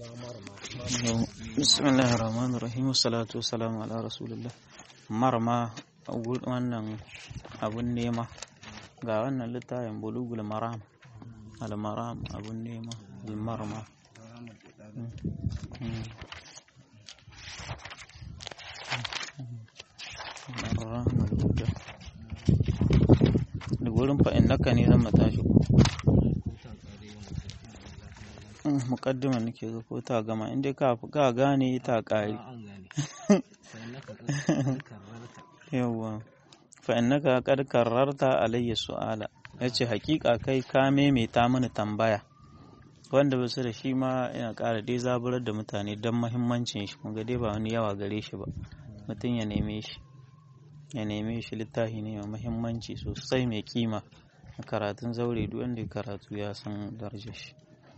bismillahir rahmanir rahim salatu wassalamu ala rasulillah marma wannan abun nema ga wannan littafin bulugul maram al maram abun nema al marma da gurin fa'in naka ne zan matashi mukaddima nake ga ko ta gama inda ka ka gane ta kare yawa fa innaka qad karrarta alayya su'ala yace hakika kai ka maimaita mini tambaya wanda basu da shi ma yana ƙara dai zaburar da mutane don mahimmancin shi kun ga dai ba wani yawa gare shi ba mutum ya neme shi ya neme shi littafi ne mai mahimmanci sosai mai kima karatun zaure duk wanda ya karatu ya san darajar shi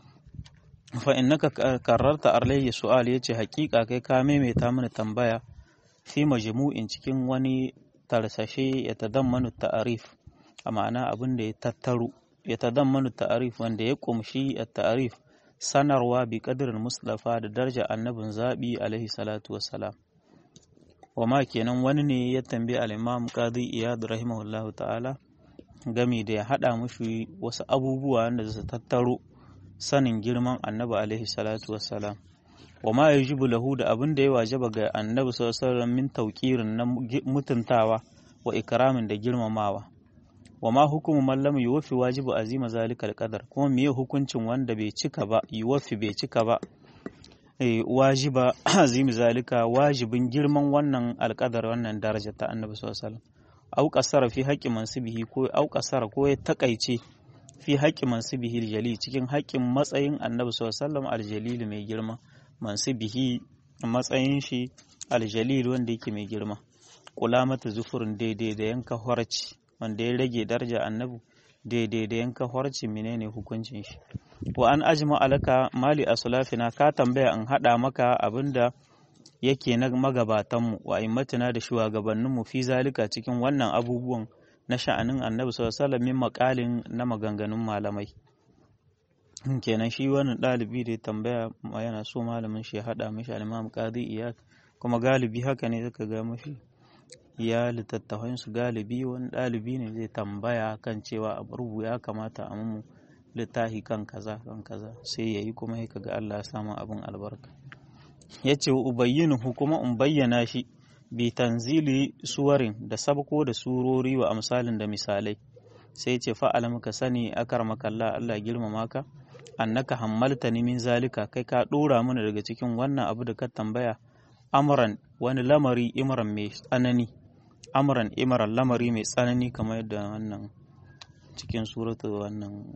fa innaka kararta alayya su'al yace hakika kai ka maimaita mini tambaya fi majmu'in cikin wani tarsashe ya tadammanu ta'arif a ma'ana abin da ya tattaru ya tadammanu ta'arif wanda ya kumshi at-ta'arif sanarwa bi qadrin mustafa da daraja annabin zabi alaihi salatu wassalam wama kenan wani ne ya tambayi al-imam qadi iyad rahimahullahu ta'ala gami da ya hada mushi wasu abubuwa wanda su tattaro sanin girman annabi alaihi salatu wassalam wa ma yajibu lahu da abin da ya wajaba ga annabi sallallahu alaihi wasallam min tauqirin na mutuntawa wa ikramin da girmamawa wa ma hukumu man lam yuwaffi wajibu azima zalikal qadar kuma meye hukuncin wanda bai cika ba yuwaffi bai cika ba eh wajiba azimi zalika wajibin girman wannan alqadar wannan daraja ta annabi sallallahu alaihi wasallam au qasara fi haqqi mansibihi ko au qasara ko ya takaice fi haƙƙi mansibihi aljali cikin haƙƙin matsayin annabi sallallahu aljalil mai girma mansibihi matsayin shi aljalil wanda yake mai girma kula mata zufurin daidai da yanka horci wanda ya rage daraja annabi daidai da yanka horci menene hukuncin shi wa an ajma alaka mali asulafina ka tambaya in hada maka abinda yake na magabatanmu wa immatina da shugabanninmu fi zalika cikin wannan abubuwan na sha'anin annabi sallallahu min makalin na maganganun malamai kenan shi wannan ɗalibi da ya tambaya yana so malamin shi ya haɗa mishi al-imam qadi iyad kuma galibi haka ne zaka ga mashi ya littattafan su galibi wani ɗalibi ne zai tambaya kan cewa a rubu ya kamata a mu littafi kan kaza kan kaza sai yayi kuma sai kaga Allah ya samu abin albarka yace ubayyinu kuma in bayyana shi bi tanzili suwarin da sabko da surori wa amsalin da misalai sai ce fa'ala muka sani akar makalla Allah girmama ka annaka hammalta ni min zalika kai ka dora mana daga cikin wannan abu da ka tambaya amran wani lamari imran mai tsanani amran imran lamari mai tsanani kamar yadda wannan cikin suratu wannan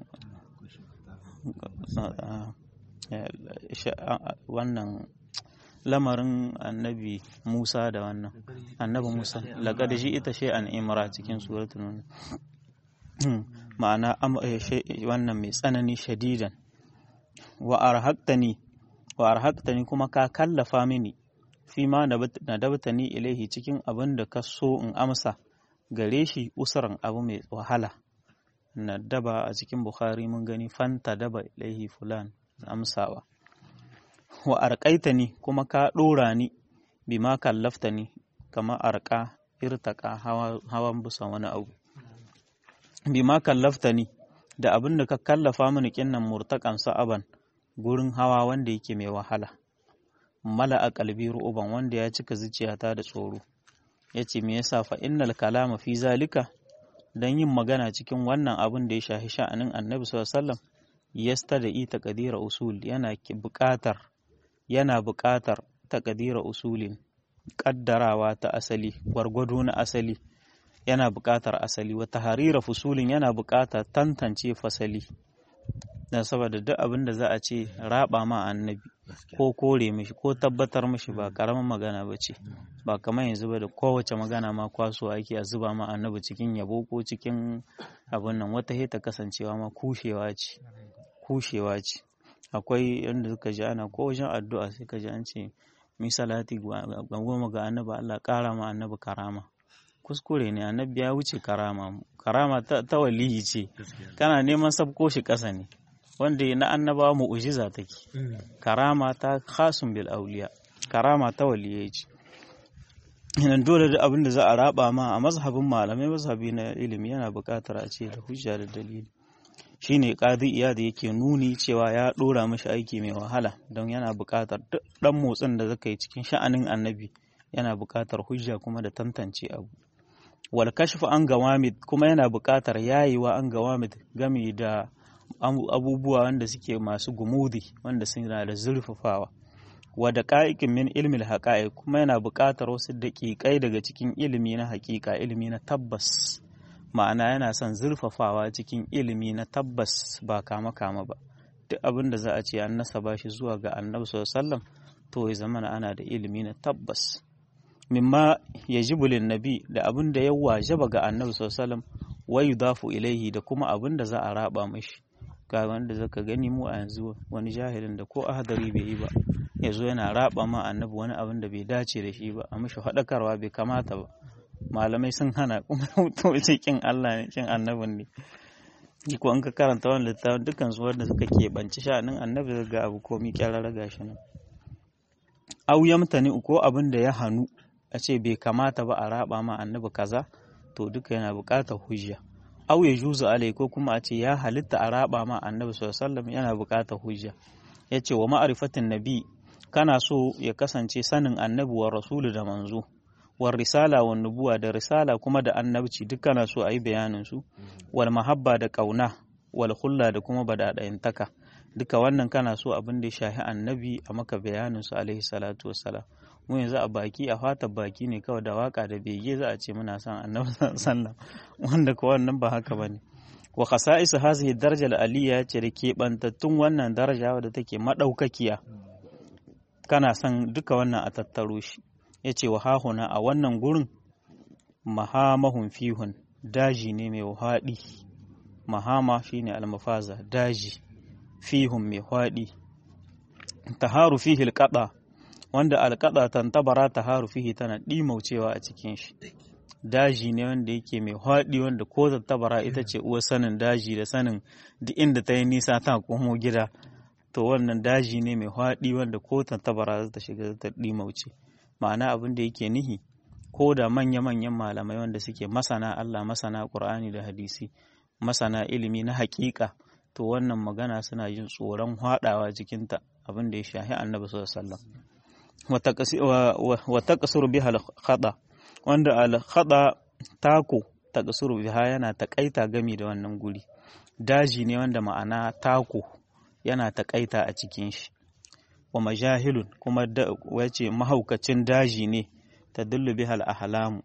wannan lamarin annabi Musa da wannan annabi Musa laqad shi ita shay'an imra cikin suratul nun ma'ana wannan mai tsanani shadidan wa arhaqtani wa arhaqtani kuma ka kallafa mini fi ma nadabtani ilaihi cikin abin da ka so in amsa gare shi usuran abu mai wahala nadaba a cikin bukhari mun gani fanta daba ilaihi fulan amsawa wa arƙaita ni kuma ka ɗora ni bi ma kallafta ni kama arƙa irtaƙa hawan bisa wani abu bi ma kallafta ni da abin da ka kallafa mini kinnan murtaƙan sa'aban gurin hawa wanda yake mai wahala mala a kalbi ru'uban wanda ya cika zuciyata da tsoro ya ce me yasa fa innal kalama fi zalika dan yin magana cikin wannan abin da ya shafi sha'anin annabi sallallahu alaihi wasallam yasta da ita kadira usul yana buƙatar yana buƙatar takadira usulin ƙaddarawa ta asali gwargwado na asali yana buƙatar asali wata harira fusulin yana buƙatar tantance fasali don saboda duk abin da za a ce raba ma annabi ko kore mishi ko tabbatar mishi ba karamin magana ba ce ba kamar yanzu ba da kowace magana ma kwaso ake a zuba ma annabi cikin yabo ko cikin abin nan wata heta kasancewa ma kushewa ce kushewa ce akwai yadda suka ji ana ko wajen addu'a sai ka ji an ce mi salati goma ga annabi Allah ƙara ma annabi karama kuskure ne annabi ya wuce karama karama ta, ta waliyi ce kana neman sabko shi ƙasa ne wanda na annabawa mu'ujiza take karama ta khasun bil auliya karama ta waliyai ce nan dole da abin da za a raba ma a mazhabin malamai mazhabi na ilimi yana buƙatar a ce da hujja da dalili shine qadi iyad yake nuni cewa ya dora mashi aiki mai wahala don yana buƙatar duk dan motsin da zaka yi cikin sha'anin annabi yana buƙatar hujja kuma da tantance abu wal kashfu an gawamid kuma yana buƙatar yayiwa an gawamid game da abubuwa wanda suke masu gumudi wanda suna da zurfafawa wa da ƙa'iƙin min ilmin haƙa'i kuma yana buƙatar wasu daƙiƙai daga cikin ilimi na haƙiƙa ilimi na tabbas ma'ana yana son zurfafawa cikin ilimi na tabbas ba kama kama ba duk abin da za a ce an nasaba shi zuwa ga annabi sallallahu to ya zama ana da ilimi na tabbas mimma yajibu lin nabi da abin da ya wajaba ga annabi sallallahu wa yudafu ilaihi da kuma abin da za a raba mashi ga wanda zaka gani mu a yanzu wani jahilin da ko ahadari bai yi ba ya zo yana raba ma annabi wani abin da bai dace da shi ba a mishi faɗakarwa bai kamata ba malamai sun hana kuma mutum ce kin Allah ne kin annabin ne ko an ka karanta wannan littafin dukkan su wanda suka keɓanci sha'anin annabi ga abu komi kyararra gashi nan au yamtani ko abin da ya hannu a ce bai kamata ba a raba ma annabi kaza to duka yana buƙatar hujja au ya juzu alai ko kuma a ce ya halitta a raba ma annabi sallallahu alaihi wasallam yana buƙatar hujja yace wa ma'rifatin nabi kana so ya kasance sanin annabi wa rasulu da manzo war risala wa nubuwa da risala kuma da annabci duk kana so a yi bayanin su wal mahabba da kauna wal hulla da kuma badadayantaka duka wannan kana so abin da ya shahi annabi a maka bayanin su alaihi salatu wassalam mu yanzu a baki a fata baki ne kawai da waka da bege za a ce muna son annabi sallallahu wanda ko wannan ba haka bane wa khasa'is hazihi daraja al-aliyya ce da keɓantattun wannan daraja wadda take madaukakiya kana son duka wannan a tattaro shi ya ce wa hahuna a wannan gurin mahamahun fihun daji ne mai haɗi mahama shine almafaza daji fihun mai haɗi taharu fihi alqada wanda alqada tantabara taharu fihi tana ɗimaucewa a cikin shi daji ne wanda yake mai haɗi wanda ko tattabara ita ce uwar sanin daji da sanin duk inda ta yi nisa ta komo gida to wannan daji ne mai haɗi wanda ko tattabara za ta shiga ta ɗimauce ma'ana abin da yake nihi ko da manya-manyan malamai wanda suke masana Allah masana Qur'ani da hadisi masana ilimi na haƙiƙa to wannan magana suna jin tsoron haɗawa cikinta abin da ya shahi annabi sallallahu alaihi wasallam wa taqsuru biha al-khada wanda al-khada tako taqsuru biha yana takaita gami da wannan guri daji ne wanda ma'ana tako yana takaita a cikin shi wa majahilun kuma wace mahaukacin daji ne ta dillu biha al-ahlamu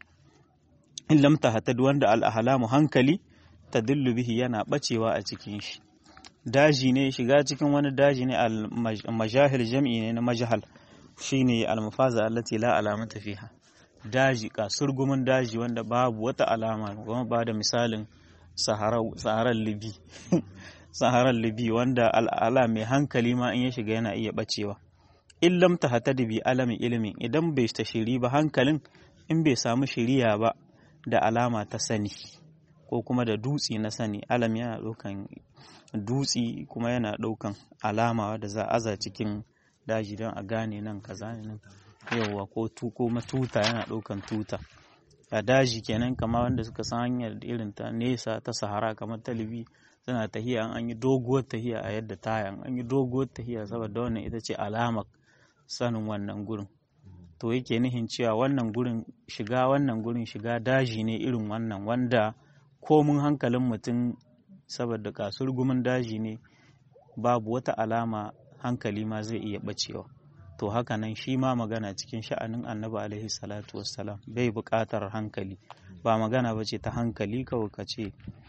in lam tahtad wanda al-ahlamu hankali ta dillu bihi yana bacewa a cikin shi daji ne shiga cikin wani daji ne al-majahil jam'i ne na majahal shine al-mafaza allati la alamata fiha daji kasurgumin daji wanda babu wata alama kuma ba da misalin saharar libi saharar libi wanda al'ala mai hankali ma in ya shiga yana iya bacewa in lam ta hata da bi alamin ilimin idan bai ta shiri ba hankalin in bai samu shiriya ba da alama ta sani ko kuma da dutse na sani alam yana ɗaukan dutse kuma yana ɗaukan alama da za a aza cikin daji don a gane nan kaza ne nan yauwa ko tu ko matuta yana ɗaukan tuta a daji kenan kama wanda suka san hanyar irin ta nesa ta sahara kamar talibi suna tahiya an yi doguwar tahiya a yadda tayan an yi doguwar tahiya saboda wannan ita ce alamar sanin wannan gurin to yake nihin cewa wannan gurin shiga wannan gurin shiga daji ne irin wannan wanda komun hankalin mutum saboda kasurgumin daji ne babu wata alama hankali ma zai iya bacewa to haka nan shi ma magana cikin sha'anin annabi alaihi salatu wassalam bai buƙatar hankali ba magana ba ce ta hankali kawai ka ce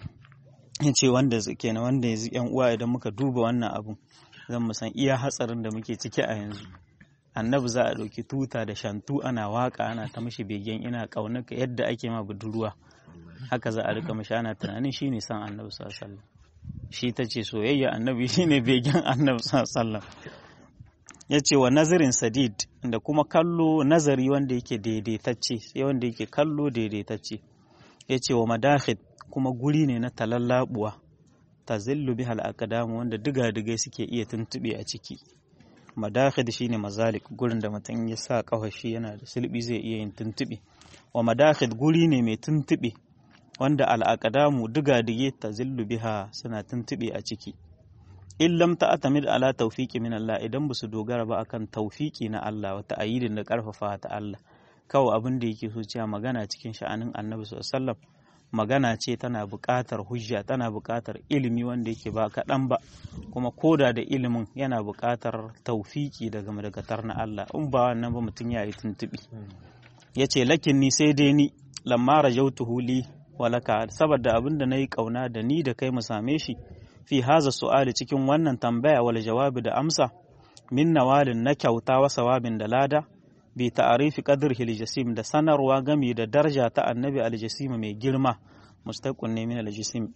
ce wanda kenan wanda yanzu yan uwa idan muka duba wannan abun zan mu san iya hatsarin da muke ciki a yanzu annabi za a ɗauki tuta da shantu ana waka ana ta mishi begen ina ƙaunaka yadda ake ma budurwa haka za a rika mishi ana tunanin shine san annabi sallallahu alaihi shi ta ce soyayya annabi shine begen annabi sallallahu ya ce wa nazarin sadid da kuma kallo nazari wanda yake daidaitacce sai wanda yake kallo daidaitacce ya ce wa madakhid kuma guri ne na talallabuwa tazillu biha al wanda diga-digai suke iya tuntube a ciki madakhid shine mazalik gurin da mutum ya sa kafashi yana da sulbi zai iya yin tuntube wa madakhid guri ne mai tuntube wanda al-aqdamu diga-dige tazillu biha suna tuntube a ciki in lam ta'tamid ala tawfiqi min Allah idan ba su dogara ba akan tawfiki na Allah wata ayidin da karfafa ta Allah kawai abin da yake so cewa magana cikin sha'anin Annabi sallallahu alaihi magana ce tana buƙatar hujja tana buƙatar ilimi wanda yake ba kaɗan ba kuma koda da ilimin yana buƙatar taufiki daga madagatar na Allah in ba wannan ba mutum ya yi tuntuɓi ya ce lakin ni sai dai ni lamma rajautuhu li walaka saboda abin da na yi ƙauna da ni da kai mu same shi fi haza su'ali cikin wannan tambaya wal jawabi da amsa min nawalin na kyauta wa sawabin da lada bi ta'arifi qadrihi al-jasim da sanarwa game da daraja ta annabi al-jasim mai girma mustaqun ne min al-jasim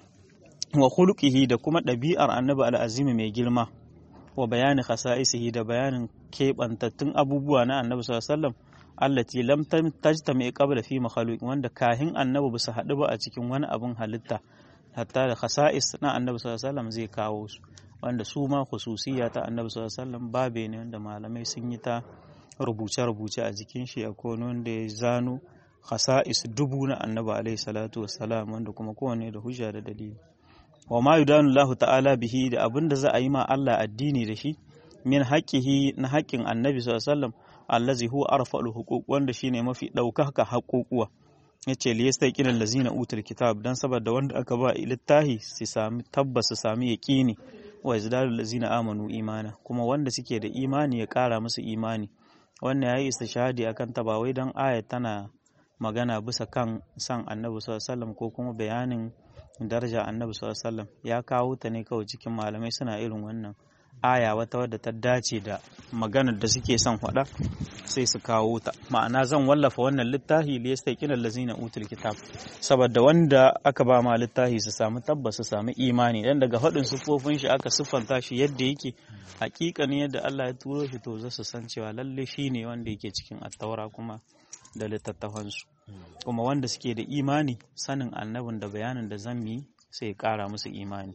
wa khuluqihi da kuma ɗabi'ar annabi al-azim mai girma wa bayani khasa'isihi da bayanin keɓantattun abubuwa na annabi sallallahu alaihi wasallam allati lam tajtami qabla fi makhluq wanda kahin annabi bisa haɗu ba a cikin wani abun halitta hatta da khasa'is na annabi sallallahu alaihi wasallam zai kawo su wanda su ma khususiyya ta annabi sallallahu alaihi wasallam babe ne wanda malamai sun yi ta rubuce-rubuce a jikin shi a wanda ya zano khasa'is dubu na annabi alaihi salatu wassalam wanda kuma kowane da hujja da dalili wa ma yudanu Allah ta'ala bihi da abin da za a yi ma Allah addini da shi min haqqihi na haƙƙin annabi sallallahu alaihi wasallam allazi huwa arfa'ul huquq wanda shine mafi ɗaukaka haƙoƙuwa yace li yastaqina allazina utul kitab dan saboda wanda aka ba littahi su sami tabbas su sami yaqini wa yazdadu allazina amanu imana kuma wanda suke da imani ya ƙara musu imani wannan yayi istishhadi akan ta ba wai dan aya tana magana bisa kan san annabi sallallahu alaihi ko kuma bayanin daraja annabi sallallahu alaihi ya kawo ta ne kawai cikin malamai suna irin wannan aya wata wadda ta dace da maganar da suke son faɗa sai su kawo ta ma'ana zan wallafa wannan littafi li yastaqina allazina utul kitab saboda wanda aka ba ma littafi su samu tabbas su samu imani dan daga faɗin sufofin shi aka siffanta shi yadda yake hakikanin yadda Allah ya turo shi to za su san cewa lalle shine wanda yake cikin attaura kuma da littattafansu kuma wanda suke da imani sanin annabin da bayanin da zan yi sai ya kara musu imani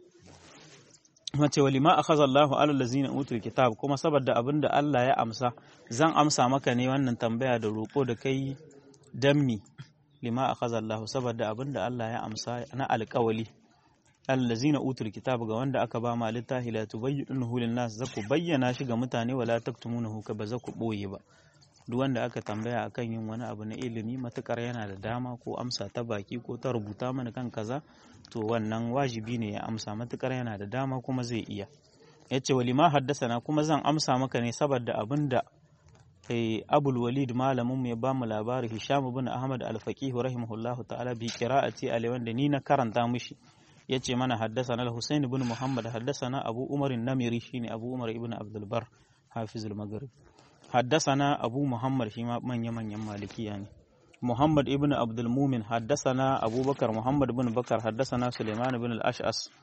mace walima akhadha Allahu ala allazina utul kitab kuma saboda abinda Allah ya amsa zan amsa maka ne wannan tambaya da roko da kai dammi lima akhadha Allahu saboda abinda Allah ya amsa na alƙawali allazina utul kitab ga wanda aka ba ma littafi la tubayyinuhu lin nas zaku bayyana shi ga mutane wala taktumunahu ka ba zaku boye ba duk wanda aka tambaya akan yin wani abu na ilimi matukar yana da dama ko amsa ta baki ko ta rubuta mana kan kaza to wannan wajibi ne ya amsa matukar yana da dama kuma zai iya yace walima haddasana kuma zan amsa maka ne saboda abinda eh abul walid malamin mu ya ba mu labari hisham ibn ahmad al-faqih rahimahullahu ta'ala bi qira'ati alai wanda ni na karanta mishi yace mana haddasana al-husayn ibn muhammad haddasana abu umar an-namiri shine abu umar ibn abdul bar hafiz al-maghrib حدثنا أبو محمد شيما من يمن مالكي يعني محمد ابن عبد المؤمن حدثنا أبو بكر محمد بن بكر حدثنا سليمان بن الأشعث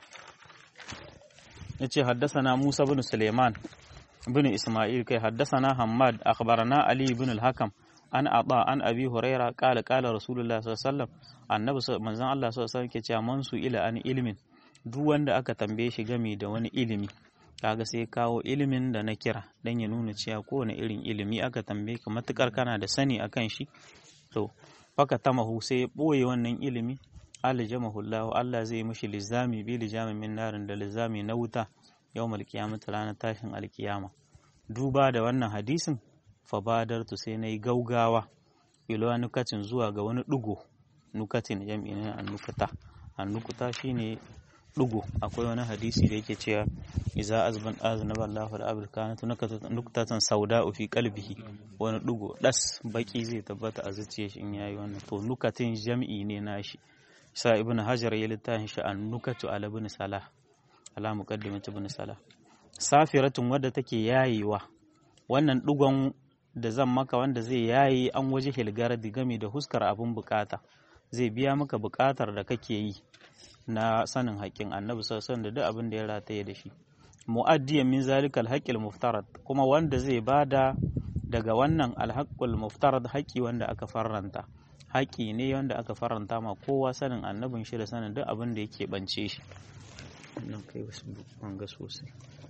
yace haddasana Musa bin Suleiman bin Ismail kai haddasana Hammad akhbarana Ali bin al-Hakam an ata an Abi Huraira qala qala Rasulullah sallallahu alaihi wasallam annabi manzon Allah sallallahu alaihi wasallam ke cewa man su ila an ilmin duk wanda aka tambaye shi game da wani ilimi kaga sai kawo ilimin da na kira dan ya nuna cewa kowane irin ilimi aka tambaye ka matukar kana da sani akan shi to faka tamahu sai ya boye wannan ilimi aljamahullahu Allah zai mishi lizami bi lijami min narin da lizami na wuta yawmal qiyamati ranar tashin alkiyama duba da wannan hadisin fa badartu sai nayi gaugawa ilo nukatin zuwa ga wani dugo nukatin jam'i ne annukata annukuta shine dugo akwai wani hadisi da yake cewa iza azban aznaba Allahu al-abd kanat nuktatan sauda fi qalbihi wani dugo das baki zai tabbata a zuciyar shi in yayi wannan to nukatin jam'i ne nashi sa ibnu hajar ya littafin shi an nukatu ala ibn salah ala muqaddimat ibn salah safiratun wadda take yayewa wannan dugon da zan maka wanda zai yayi an waje hilgaradi game da huskar abun bukata zai biya maka bukatar da kake yi na sanin haƙƙin annabi sassan da duk abin da ya rataye da shi mu'addiyan min zalika alhaqqil muftarad kuma wanda zai bada daga wannan alhaqqul muftarad haƙƙi wanda aka farranta haƙƙi ne wanda aka farranta ma kowa sanin annabin shi da sanin duk abin da yake bance shi nan kai wasu wanga sosai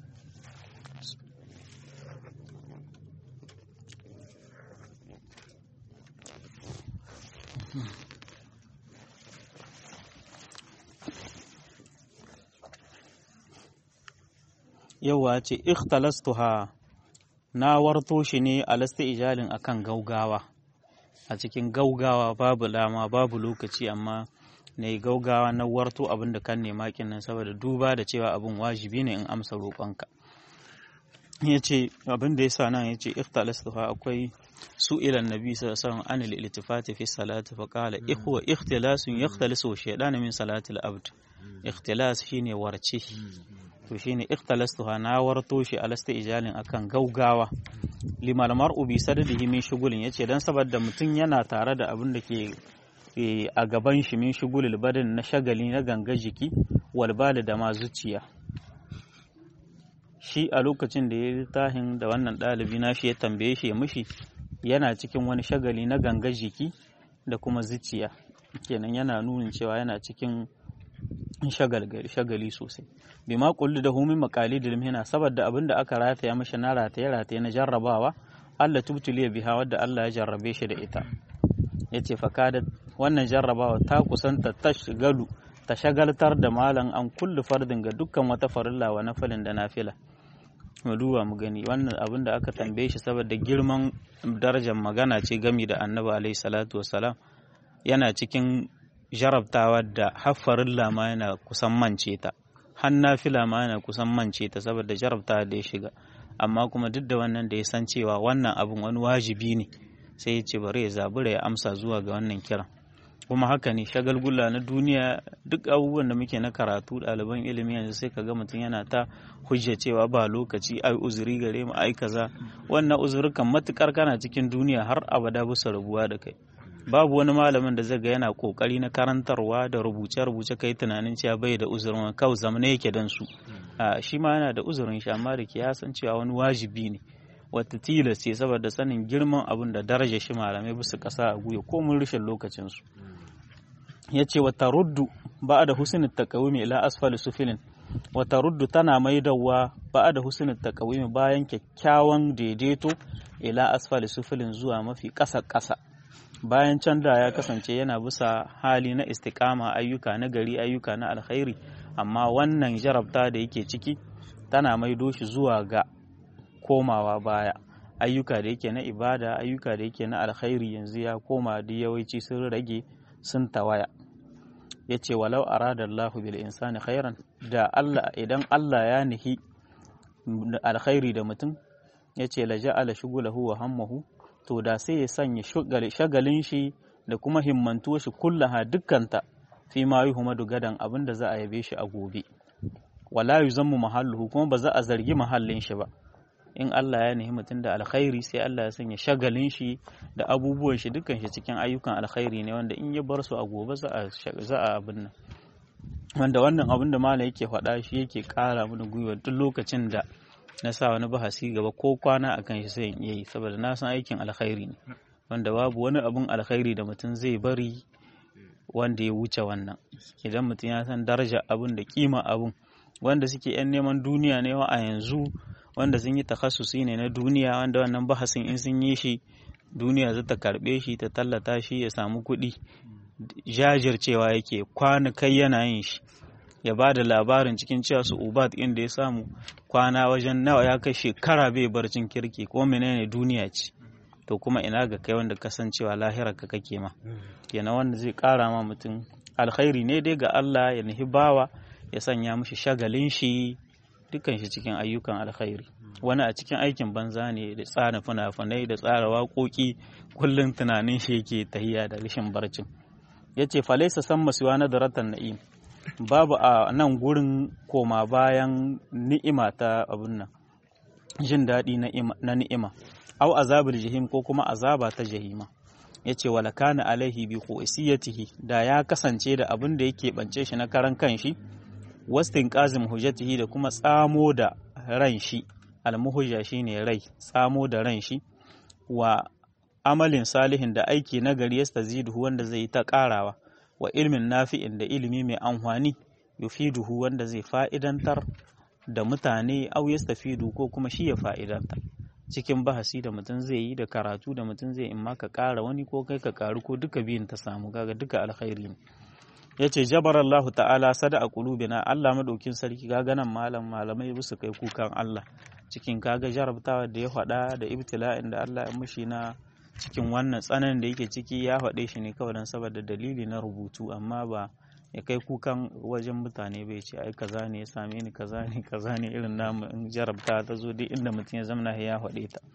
yawa ce ikhtalastuha na warto shi ne alasta ijalin akan gaugawa a cikin gaugawa babu lama babu lokaci amma na yi gaugawa na warto abin da kan nema nan saboda duba da cewa abin wajibi ne in amsa roƙonka ya ce abin da ya sa nan ya ce ikhtalastuha akwai su ilan nabi sallallahu alaihi wasallam anil iltifati fi salati fa qala ikhwa ikhtilasun yakhtalisu shaytan min salati al-abd ikhtilas shine warce to shine ikhtalastuha na warto shi alasta ijalin akan gaugawa limal mar'u bi sadadihi min shugulin yace dan saboda mutum yana tare da abin da ke a gaban shi min shugulil badin na shagali na ganga jiki wal da ma zuciya shi a lokacin da ya tahin da wannan ɗalibi na shi ya tambaye shi ya mishi yana cikin wani shagali na ganga jiki da kuma zuciya kenan yana nunin cewa yana cikin shagali sosai bi ma kullu da humin makali da limhina saboda abin da aka rataya mashi na rataye rataye na jarrabawa Allah tubtuliya biha wadda Allah ya jarrabe shi da ita yace fakada wannan jarrabawa ta kusanta tashgalu ta shagaltar da malam an kullu fardin ga dukkan wata farilla wa nafilin da nafila mu duba mu gani wannan abin da aka tambaye shi saboda girman darajar magana ce gami da annabi alaihi salatu wassalam yana cikin jarabtawa da haffarin lama yana kusan mance ta hanna fila ma yana kusan mance ta saboda jarabtawa da ya shiga amma kuma duk da wannan da ya san cewa wannan abin wani wajibi ne sai ya ce bari ya zabura ya amsa zuwa ga wannan kiran kuma haka ne shagalgula na duniya duk abubuwan da muke na karatu ɗaliban ilimi yanzu sai ka ga mutum yana ta hujja cewa ba lokaci ai uzuri gare mu ai kaza wannan uzurukan matukar kana cikin duniya har abada bisa rabuwa da kai babu wani malamin da zai ga yana kokari na karantarwa da rubuce-rubuce kai tunanin cewa bai da uzurin kawai zamana yake dan su shi ma yana da uzurin shi amma da ke ya san cewa wani wajibi ne wata tilas ce saboda sanin girman abin da daraja shi malamai bisa kasa a guya ko mun rashin lokacin su ya ce wata ruddu ba da husnul takawimi ila asfali sufilin wata ruddu tana maidawa ba da husnul takawimi bayan kyakkyawan daidaito ila asfali sufilin zuwa mafi ƙasa ƙasa bayan can da ya kasance yana bisa hali na istikama ayyuka na gari ayyuka na alkhairi amma wannan jarabta da yake ciki tana maido shi zuwa ga komawa baya ayyuka da yake na ibada ayyuka da yake na alkhairi yanzu ya koma da yawanci sun rage sun tawaya ya ce walau aradallahu bil insani khairan da Allah idan Allah ya nihi alkhairi da mutum ya ce la ja'ala shugulahu wa hammahu to da sai ya sanya shagalin shi da kuma himmantuwa shi kullaha dukkanta fi ma yi humadu gadan abin da za a yabe shi a gobe wala yu zammu mahalluhu kuma ba za a zargi mahallin shi ba in Allah ya nihi mutum da alkhairi sai Allah ya sanya shagalin shi da abubuwan shi dukkan shi cikin ayyukan alkhairi ne wanda in ya bar su a gobe za a za a abin nan wanda wannan abin da malam yake faɗa shi yake ƙara mana gwiwa duk lokacin da na sa wani bahasi gaba ko kwana a kan shi sai in iya yi saboda na san aikin alkhairi ne wanda babu wani abun alkhairi da mutum zai bari wanda ya wuce wannan idan mutum ya san daraja abun da kima abun wanda suke yan neman duniya ne a yanzu wanda sun yi takhassusi ne na duniya wanda wannan bahasin in sun yi shi duniya za ta karbe shi ta tallata shi ya samu kuɗi jajircewa yake kwana kai yana yin shi ya ba da labarin cikin cewa su ubat inda ya samu kwana wajen nawa ya kai shekara bai barcin kirki ko menene duniya ce to kuma ina ga kai wanda kasancewa lahirar ka kake ma kenan wanda zai kara ma mutum alkhairi ne dai ga Allah ya nihi bawa ya sanya mishi shagalin shi dukkan shi cikin ayyukan alkhairi wani a cikin aikin banza ne da tsara fina-finai da tsara waƙoƙi kullum tunanin shi yake tahiya da rashin barcin yace falaisa san masuwa na daratan na'im babu a nan gurin koma bayan ni'ima ta abun nan jin daɗi na ni'ima au azabar jahim ko kuma azaba ta jahima yace wala kana alaihi bi khususiyatihi da ya kasance da abin da yake bance shi na karan kanshi wastin qazim hujjatihi da kuma tsamo da ran shi almuhujja shine rai tsamo da ran shi wa amalin salihin da aiki nagari yastazidu wanda zai yi ta karawa wa ilmin nafi'in da ilimi mai amfani yufiduhu wanda zai fa'idantar da mutane au yastafidu ko kuma shi ya fa'idanta cikin bahasi da mutum zai yi da karatu da mutum zai in ma ka ƙara wani ko kai ka ƙaru ko duka biyun ta samu kaga duka alkhairi ne ya ce jabar Allah ta'ala sada a kulubina Allah madaukin sarki kaga nan malam malamai su kai kukan Allah cikin kaga jarabtawa da ya faɗa da ibtila'in da Allah ya mushi na cikin wannan tsananin da yake ciki ya faɗe shi ne kawai don saboda dalili na rubutu amma ba ya kai kukan wajen mutane bai ce ai kaza ne ya same ni kaza ne kaza ne irin namu in jarabta ta zo duk inda mutum ya zamana ya faɗe ta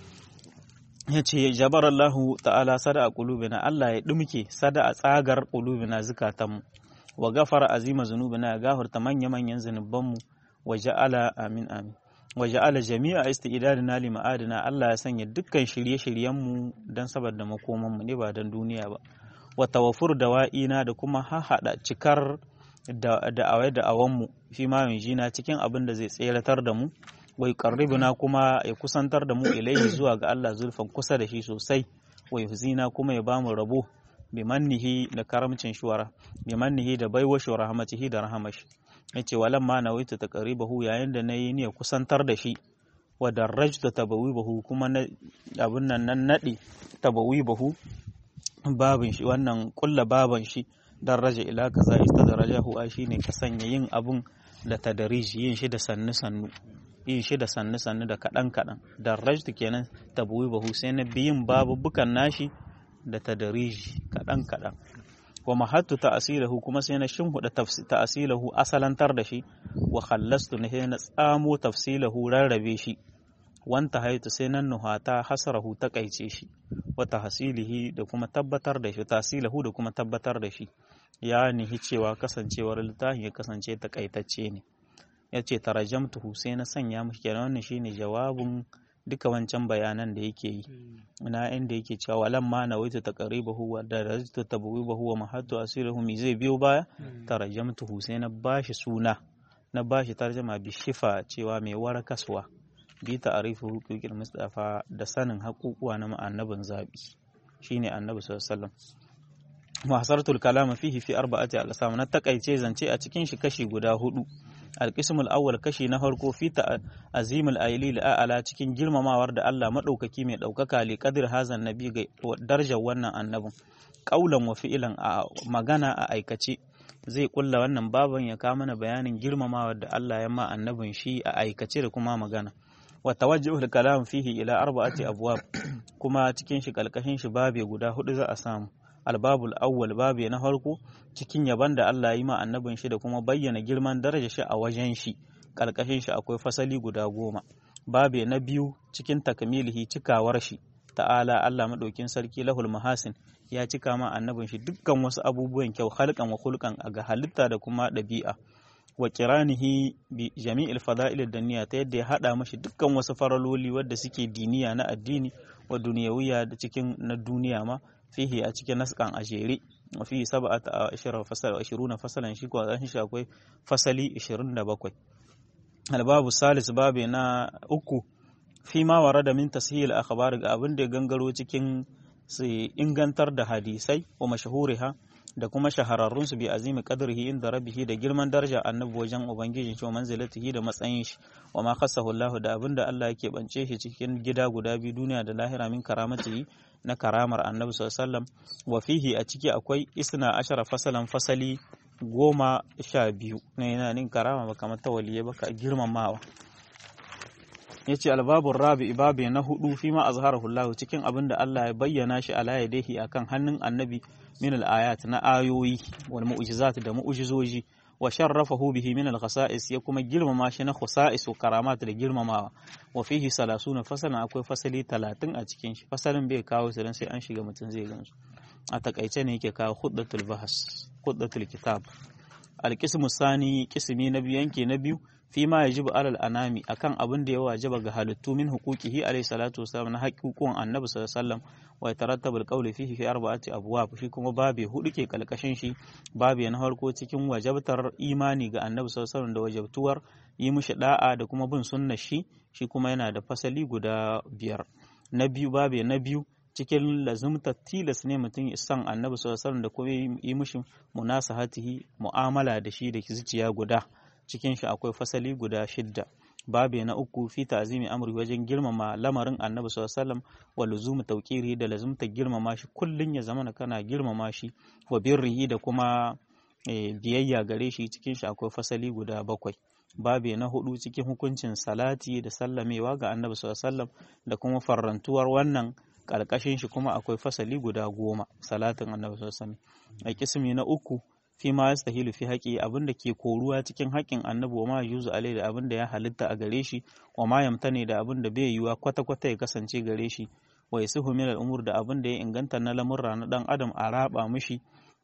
ya ce jabar Allah ta'ala sada a kulubina Allah ya ɗumke sada a tsagar kulubina zukatanmu wa gafara azima zunubina ya gafarta manya-manyan zunubanmu wa ja'ala amin amin wa ja'ala jami'a istidadina li ma'adina Allah ya sanya dukkan shirye-shiryenmu dan saboda makomanmu ne ba dan duniya ba wa tawaffur dawa'ina da kuma hahada cikar da da'awai da awanmu fi ma na cikin abin da zai tseratar da mu wa yuqarribuna kuma ya kusantar da mu ilaihi zuwa ga Allah zulfan kusa da shi sosai wa yuhzina kuma ya bamu rabo bi mannihi da karamcin shuwara bi mannihi da baiwa shi rahmatihi da rahamashi yace walam ma nawaitu taqribahu yayin da nayi ne kusantar da shi wa darajta tabawibahu kuma na abun nan nan nadi tabawibahu babin shi wannan kulla baban shi daraja ila kaza istadarajahu a shine ka sanya yin abun da tadariji yin shi da sannu sannu yin shi da sannu sannu da kadan kadan darajtu kenan tabawibahu sai na biyin babubukan nashi da tadariji kadan kadan wa mahattu ta'asilahu kuma sai na shimhuda ta'asilahu asalantar da shi wa khallastu na na tsamo tafsilahu rarrabe shi wanta haitu sai nan nuhata hasarahu takaice shi wa tahsilihi da kuma tabbatar da shi tasilahu da kuma tabbatar da shi ya nihi cewa kasancewar littafin ya kasance takaitacce ne yace tarajamtuhu sai na sanya mishi kenan wannan shine jawabin duka wancan bayanan da yake yi na inda yake cewa walan ma na waita taqribahu wa darajtu tabwibahu wa mahattu asiruhu mi zai biyo baya tarajamtuhu sai na bashi suna na bashi tarjama bi shifa cewa mai warakaswa bi ta'arifu huquqil mustafa da sanin haƙuƙuwa na annabin zabi shine annabi sallallahu alaihi wasallam muhasaratul kalam fihi fi arba'ati al-asam na takaice zance a cikin shi kashi guda hudu alƙismul awwal kashi na farko fi azimul ayli ala cikin girmamawar da Allah madaukaki mai daukaka li qadir hazan nabi ga darajar wannan annabin qaulan wa fi'lan a magana a aikace zai kulla wannan baban ya kawo mana bayanin girmamawar da Allah ya ma annabin shi a aikace da kuma magana wa tawajjuhul kalam fihi ila arba'ati abwab kuma cikin shi kalkashin shi babe guda hudu za a samu albabul awwal babe na farko cikin yaban da Allah yi ma annabin shi da kuma bayyana girman daraja shi a wajen shi karkashin shi akwai fasali guda goma babe na biyu cikin takmilihi cikawar shi ta'ala Allah madaukin sarki lahul mahasin ya cika ma annabin shi dukkan wasu abubuwan kyau halkan wa hulkan ga halitta da kuma ɗabi'a wa kiranihi bi jami'il fada'il duniya ta yadda ya hada mashi dukkan wasu faraloli wadda suke diniya na addini wa duniyawiya da cikin na duniya ma fihi a cikin naskan a jere wa fihi sab'ata ashara fasal 20 fasalan shi ko shi akwai fasali 27 albabu salis babe na uku fi ma warada min tashil akhbar ga abin da gangaro cikin su ingantar da hadisai wa mashahuriha da kuma shahararrun su bi azimi qadrihi inda rabbihi da girman daraja annabi wajen ubangiji shi manzilatihi da matsayin shi wa ma khassahu Allah da abinda Allah yake bance shi cikin gida guda biyu duniya da lahira min karamatihi na karamar annabi sallallahu alaihi wasallam wa fihi a ciki akwai isna ashara fasalan fasali goma sha biyu na yana nin karama ba kamar tawaliye ba ka girmamawa ya ce albabun rabi babi na hudu fi ma azharahu Allah cikin abin da Allah ya bayyana shi ala yadihi akan hannun annabi min al-ayat na ayoyi wal mu'jizat da mu'jizoji wa sharrafahu bihi min al-khasa'is ya kuma girmama shi na khasa'is wa karamat da girmamawa wa fihi salasuna fasalan akwai fasali 30 a cikin shi fasalin bai kawo su dan sai an shiga mutum zai gansu a takaice ne yake kawo khuddatul bahas khuddatul kitab al-qismu sani qismi na biyu yanke na biyu fi ma yajibu alal anami akan abin da ya wajaba ga halittu min huquqihi alayhi salatu wasallam na haƙiƙun annabi sallallahu alaihi wasallam wa yatarattabu alqawli fihi fi arba'ati abwab shi kuma babe hudu ke kalkashin shi babe na farko cikin wajabtar imani ga annabi sallallahu alaihi wasallam da wajabtuwar yi mishi da'a da kuma bin sunnar shi shi kuma yana da fasali guda biyar na biyu babe na biyu cikin lazumta tilas ne mutum ya san annabi sallallahu alaihi da kuma yi mishi munasahatihi mu'amala da shi da zuciya guda cikin shi akwai fasali guda shidda babe na uku fi ta'zimi amri wajen girmama lamarin annabi sallallahu alaihi wasallam wa luzumu tawqiri da lazumta girmama shi kullun ya zama kana girmama shi wa birrihi da kuma biyayya gare shi cikin shi akwai fasali guda bakwai babe na hudu cikin hukuncin salati da sallamewa ga annabi sallallahu alaihi wasallam da kuma farrantuwar wannan ƙarƙashin shi kuma akwai fasali guda goma salatin annabi sallallahu alaihi wasallam a kismi na uku fi ma yastahilu fi haƙi abin da ke koruwa cikin haƙin annabi wa ma yuzu alai da abin da ya halitta a gare shi wa ma yamtane da abin da bai yiwa kwata kwata ya kasance gare shi wa yasuhu min al-umur da abin da ya inganta na lamurra na dan adam a raba mishi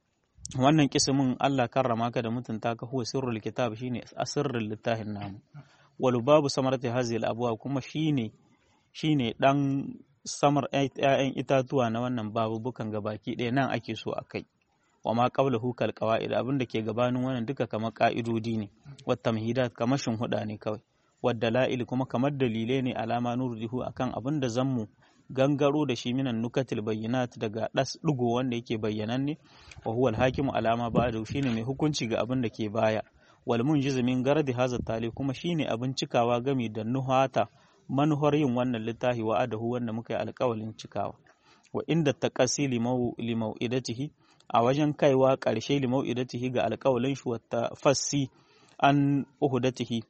wannan kismin Allah karrama ka da mutunta ka huwa sirrul kitab shine asirrul littafin namu wal babu samarati hazil abwa kuma shine shine dan samar ‘ya'yan itatuwa na wannan babubukan gabaki ɗaya nan ake so a kai wa ma qabla hukal qawaid abin da ke gabanin wannan duka kamar ka'idodi ne wa tamhidat kamar huda ne kawai wa dalail kuma kamar dalilai ne alama nurdihu akan abin da zammu gangaro da shi minan nukatil bayyinat daga das digo wanda yake bayyananne wa huwa al-hakimu alama ba'da shine mai hukunci ga abin da ke baya wal munjiz min gardi hadha tali kuma shine abin cikawa gami da nuhata manuhar yin wannan littafi wa adahu wanda muka yi alƙawalin cikawa wa inda taqasi limau'idatihi a wajen kaiwa ƙarshe limau'idatihi ga alƙawalin shi wata fassi an uhudatihi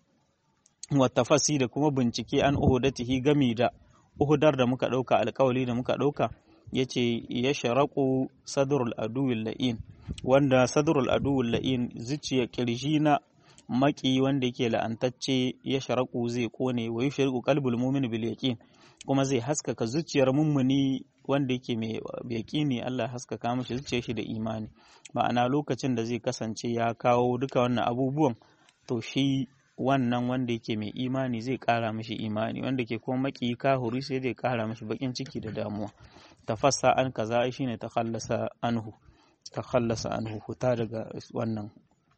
wata fassi da kuma bincike an uhudatihi gami da uhudar da muka ɗauka alƙawali da muka ɗauka ya ce ya sharaƙu sadrul aduwil la'in wanda sadrul aduwil la'in zuciya ƙirji na maki wanda yake la'antacce ya sharaku zai kone wa yi shariku kalbul mumin bil yaqin kuma zai haskaka zuciyar mummuni wanda yake mai yaqini Allah haskaka mashi zuciyar shi da imani ma'ana lokacin da zai kasance ya kawo duka wannan abubuwan to shi wannan wanda yake mai imani zai kara mashi imani wanda ke kuma maki kahuri sai zai kara mashi bakin ciki da damuwa tafassa an kaza shine takhallasa anhu takhallasa anhu huta daga wannan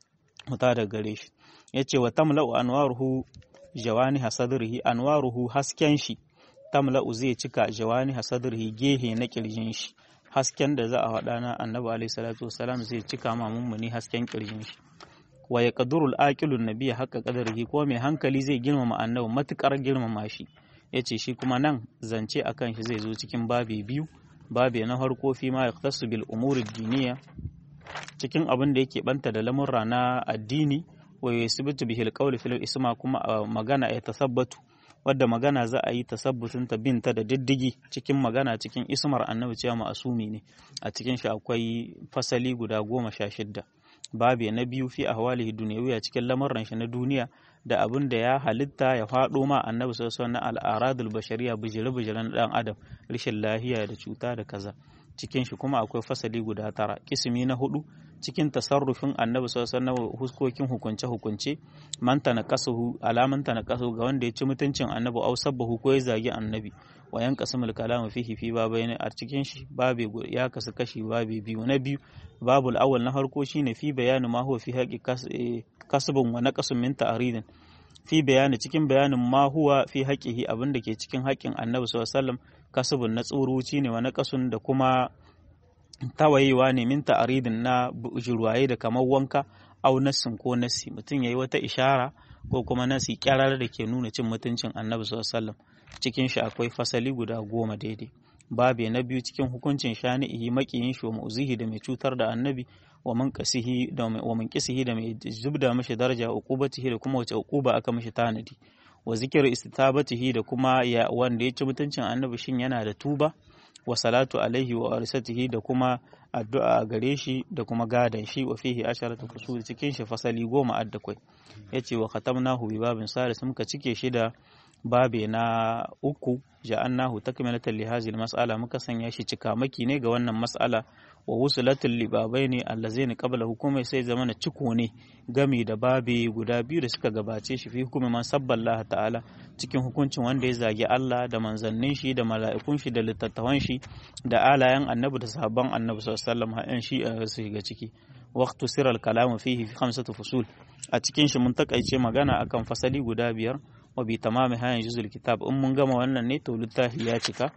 huta daga gare shi ya ce wa tamla'u anwaruhu jawani hasadrihi anwaruhu hasken shi tamla'u zai cika jawani hasadrihi gehe na kirjin shi hasken da za a faɗa na annabi alaihi salatu wasalam zai cika ma mummuni hasken kirjin shi wa ya qadurul aqilun nabiyya haqqa qadarihi ko mai hankali zai girmama annabi matukar girmama shi yace shi kuma nan zance akan shi zai zo cikin babi biyu babi na farko fi ma yaqtasu bil umuri diniya cikin abin da yake banta da lamurra na addini wa yasbitu bihil qawli fil isma kuma magana ya tasabbatu wadda magana za a yi tasabbutin ta binta da diddigi cikin magana cikin ismar annabi cewa ma'asumi ne a cikin shi akwai fasali guda goma sha shidda babi na biyu fi ahwalihi duniyawiya cikin lamurran shi na duniya da abin da ya halitta ya faɗo ma annabi sallallahu alaihi na al'aradul bashariya bijire-bijiren dan adam rashin lahiya da cuta da kaza cikin shi kuma akwai fasali guda tara kismi na hudu cikin tasarrufin annabi sallallahu alaihi huskokin hukunce hukunce man tanaqasuhu alaman tanaqasuhu ga wanda ya ci mutuncin annabi au sabbahu ko ya zagi annabi wa yanqasimul kalamu fihi fi babaini a cikin shi babe ya kasu kashi babe biyu na biyu babul awwal na farko shine fi bayani ma huwa fi haqqi kasbun wa naqasun min ta'ridin fi bayani cikin bayanin ma huwa fi haqqihi abinda ke cikin haƙƙin annabi sallallahu alaihi wasallam kasbun na tsuruci ne wa naqasun da kuma tawayewa ne min ta'aridin na jirwaye da kamar wanka au nassin ko nassi mutum yayi wata ishara ko kuma nasi kyarar da ke nuna cin mutuncin annabi sallallahu alaihi wasallam cikin shi akwai fasali guda goma daidai babe na biyu cikin hukuncin shani'ihi makiyin shi wa mu'zihi da mai cutar da annabi wa man kasihi da wa man kisihi da mai zubda mishi daraja uqubatihi da kuma wace uquba aka mishi tanadi wa zikir istitabatihi da kuma ya wanda ya ci mutuncin annabi shin yana da tuba wa salatu alaihi wa arsatihi da kuma addu'a gare shi da kuma gadan shi wa fihi asharatu fusul cikin shi fasali goma addakwai yace wa khatamnahu bi babin salis muka cike shi da babe na uku ja'annahu takmilatan li hadhihi mas'ala muka sanya shi cikamaki ne ga wannan mas'ala wa wusulatul libabaini allazaini qabla hukumai sai zamana ciko ne gami da babe guda biyu da suka gabace shi fi hukumi man sabballah ta'ala cikin hukuncin wanda ya zagi Allah da manzannin shi da mala'ikun shi da littattafan shi da alayan annabi da sahabban annabi sallallahu alaihi wasallam shi a su shiga ciki waqtu siral kalamu fihi fi khamsati fusul a cikin shi mun takaice magana akan fasali guda biyar wa bi tamami hayan juzul kitab in mun gama wannan ne to littafi ya cika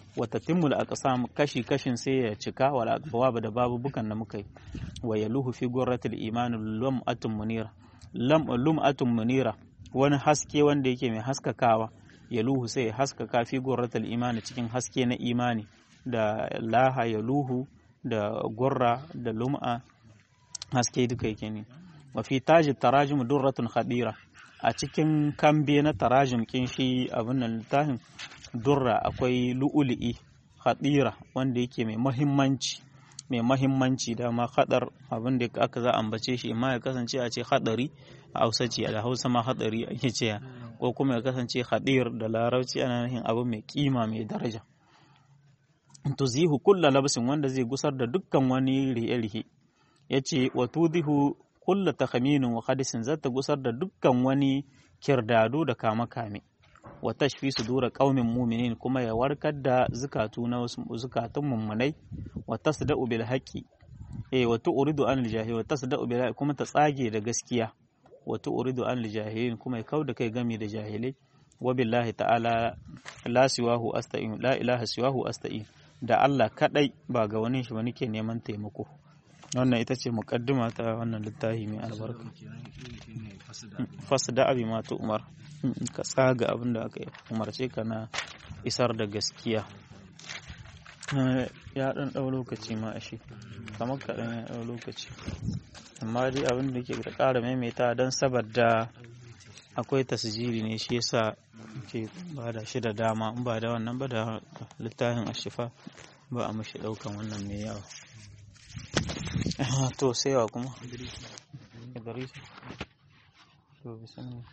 wata timmul aqsam kashi kashin sai ya cika wal aqwab da babu bukan da muka yi wa yaluhu fi gurratil iman lum'atun munira lam lum'atun munira wani haske wanda yake mai haskakawa yaluhu sai ya haskaka fi gurratil iman cikin haske na imani da laha yaluhu da gurra da lum'a haske duka yake ne wa fi taji tarajim durratun khadira a cikin kambe na tarajim kin shi abin nan littafin durra akwai lu'ulu'i khadira wanda yake mai mahimmanci mai mahimmanci da ma hadar abin da aka za ambace shi amma ya kasance a ce hadari a hausa ce da hausa ma hadari ake ce ko kuma ya kasance hadir da larabci ana nufin abu mai kima mai daraja tuzihu kulla labsin wanda zai gusar da dukkan wani rihe-rihe yace wa tudihu kulla takhaminin wa hadisin zata gusar da dukkan wani kirdado da kame-kame wa tashfi sudura qaumin mu'minin kuma ya warkar da zukatu na wasu zukatun mummunai wa tasda'u bil haqqi eh wa tu'ridu an al wa tasda'u bil kuma ta tsage da gaskiya wa tu'ridu an al kuma ya kauda kai gami da jahilai wa billahi ta'ala la siwahu asta'in la ilaha siwahu asta'in da Allah kadai ba ga wani shi ba nake neman taimako wannan ita ce mukaddima ta wannan littafi mai albarka fasda abi ma ta umar ka tsaga abin da aka umarce ka na isar da gaskiya ya dan dau lokaci ma ashe kamar kaɗan ya dau lokaci amma dai abin da ke da ƙara maimaita don saboda akwai tasjiri ne shi yasa ke ba da shi da dama in ba da wannan ba da littafin ashifa ba a mashi ɗaukan wannan mai yawa to sai wa kuma Idris to bismillah